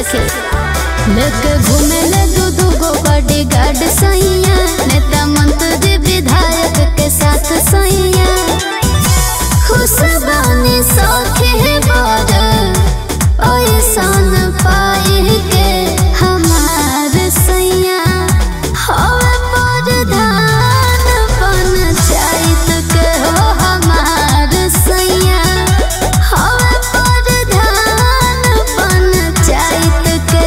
सके लेके घूमे ले दू दू गो बॉडी गार्ड सैया नेता मंत्री विधायक के साथ सैया खुश बानी सखे बर ऐसन पाए के हमार सैया हवे प्रधान पंचायत के हो हमार सैया हवे प्रधान पंचायत के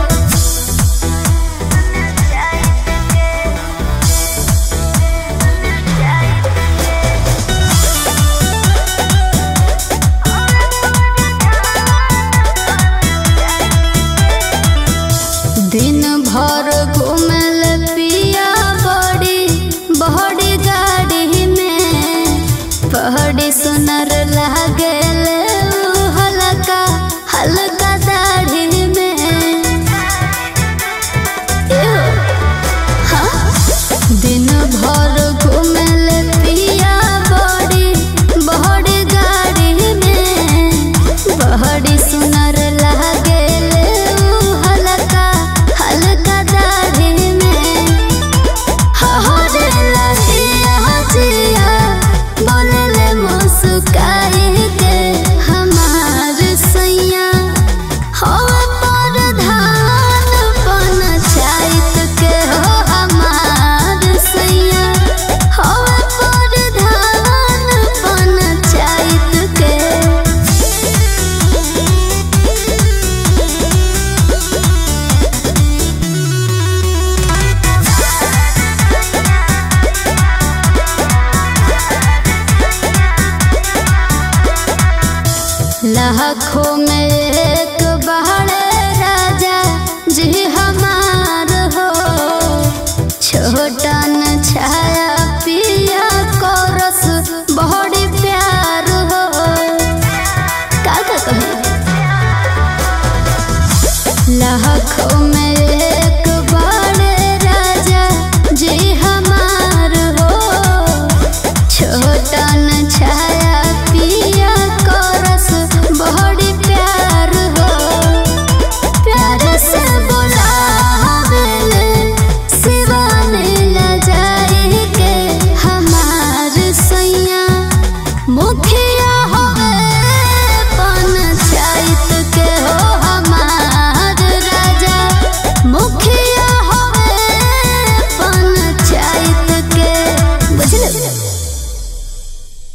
दिन भर घूमल पिया बड़ी बड़ी गाड़ी में पहड़ी सुनर लागल उ हल्का हल्का दाढ़ी में एहो, हाँ? दिन भर घूमल पिया बड़ी बड़ी गाड़ी में बड़ी सुनर लागल उ हल्का हल्का दाढ़ी में हरे लगिया जिया बोलले मुस्काई के हमार सैया हो प्रधान पंचायत के हो हमार सैया हो प्रधान पंचायत के लाखों में एक